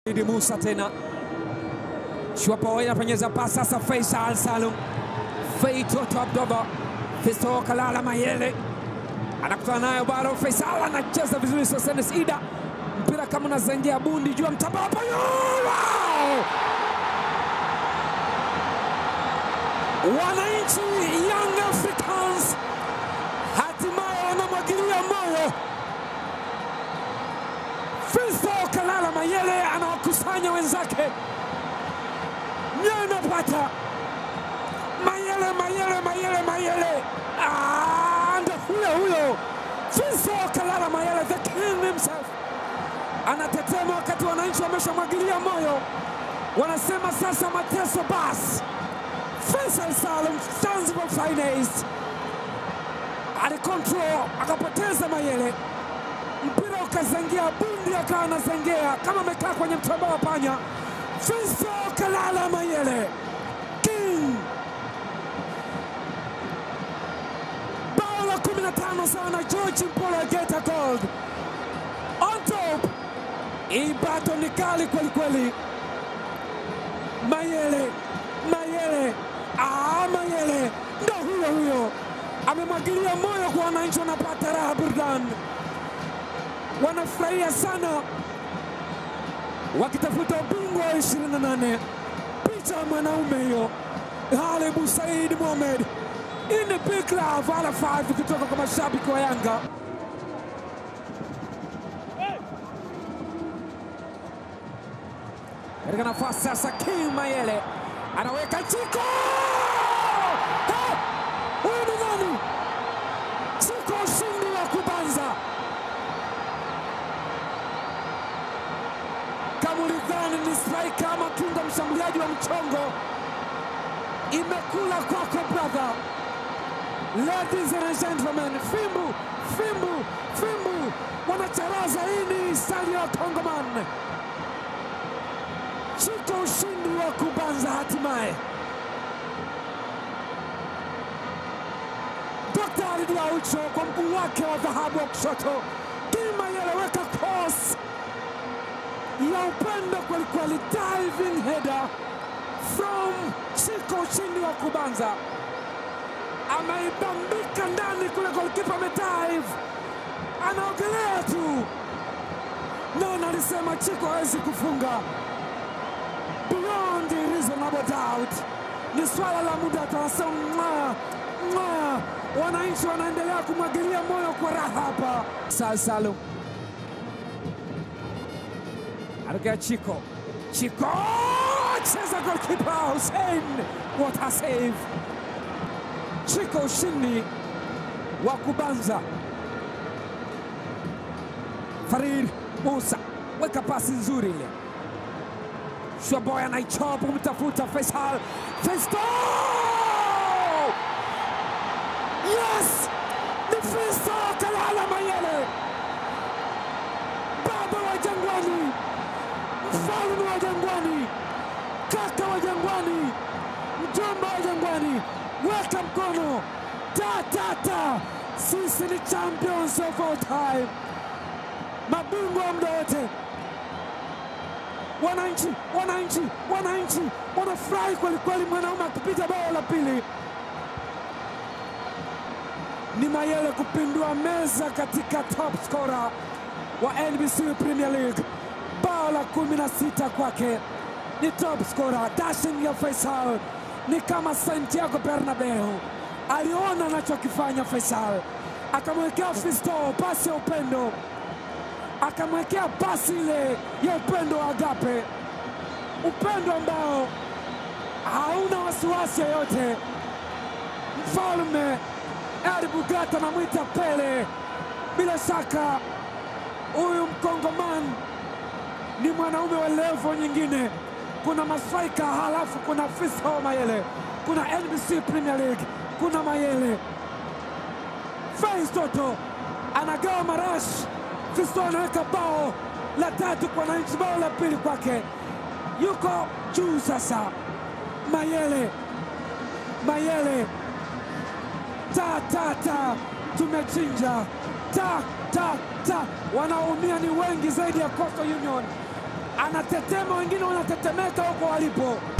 Idi Musa tena Shwapo inapenyeza pasi sasa, Faisal Salum Fei Toto Abdoba Fisto Kalala Mayele anakutana nayo bado, Faisal anacheza vizuri, Sosenes Ida mpira kama unazengea bundi juu ya mtamba hapo, wow! Wananchi Young Africans hatimaye wanamwagilia moyo. Fisto Kalala Mayele anawakusanya wenzake, mioyo inapata Mayele, Mayele, Mayele, Mayele, Ah, ndo huyo huyo Fisto Kalala Mayele, the king himself, anatetema wakati wananchi wameshamwagilia moyo, wanasema sasa mateso basi. Faisal Salum Zanzibar Finest alikontrol akapoteza Mayele, mpira ukazengea bundi, akawa anazengea kama amekaa kwenye mtamba wa panya. Fisto Kalala Mayele king, bao la 15 sana. George Mpolo Geta Gold on top, hii bato ni kali kweli kweli. Mayele Mayele ah, Mayele ndo huyo huyo, amemwagilia moyo kwa wananchi, wanapata raha, burudani, wanafurahia sana, wakitafuta ubingwa wa 28. Picha ya mwanaume hiyo, Halibu Said Mohamed in the big love, ala 5 kutoka kwa mashabiki wa Yanga. katika nafasi sasa, King Mayele anaweka Chiko. Eh, Huyu ni nani? Chiko, ushindi wa kubanza. Kama ulidhani ni striker ama kinda mshambuliaji wa mchongo, imekula kwako brother. Ladies and gentlemen, fimbu fimbu fimbu wanacharaza. Hii ni stali ya Kongoman. Chiko ushindi wa kubanza hatimaye. Daktari Diaucho kwa mguu wake wa dhahabu wa kushoto, Kimayele weka cross ya upendo kwelikweli, diving header from Chiko, ushindi wa kubanza, ameibambika ndani kule, golkipa amedive, anaogelea tu. Nani alisema Chiko hawezi kufunga? beyond a reasonable doubt. Ni swala la muda, tunasema mwa mwa, wananchi wanaendelea kumwagilia moyo kwa raha hapa. Sal Salum anatokea Chiko, Chiko cheza golkipa Hussein, what a save! Chiko ushindi wa kubanza. Farid Musa weka pasi nzuri ile Shwaboy anaichapa kumtafuta Faisal. Fisto! Yes! Ni Fisto Kalala Mayele, baba wa Jangwani, mfalme wa Jangwani, kaka wa Jangwani, mjomba wa Jangwani, weka mkono ta ta ta. Sisi ni champions of all time, mabingwa wa muda wote wananchi wananchi wananchi wanafurahi kweli kweli, mwanaume akipiga bao la pili. Ni Mayele kupindua meza katika top scorer wa NBC Premier League, bao la kumi na sita kwake, ni top scorer. Dashing ya Faisal ni kama Santiago Bernabeu, aliona anachokifanya Faisal, akamwekea Fisto pasi ya upendo akamwekea pasi ile ya upendo wa agape, upendo ambao hauna wasiwasi yoyote. Mfalme Edi Bugata anamwita Pele. Bila shaka huyu mkongoman ni mwanaume wa levo nyingine. Kuna mastraika, halafu kuna Fisto Mayele, kuna NBC Premier League, kuna Mayele. Fais Toto anagawa marashi Fisto anaweka bao la tatu kwa wananchi, bao la pili kwake, yuko juu sasa. Mayele, Mayele, ta ta ta, tumechinja ta ta ta, wanaoumia ni wengi zaidi ya Coastal Union. anatetema, wengine wanatetemeka huko walipo.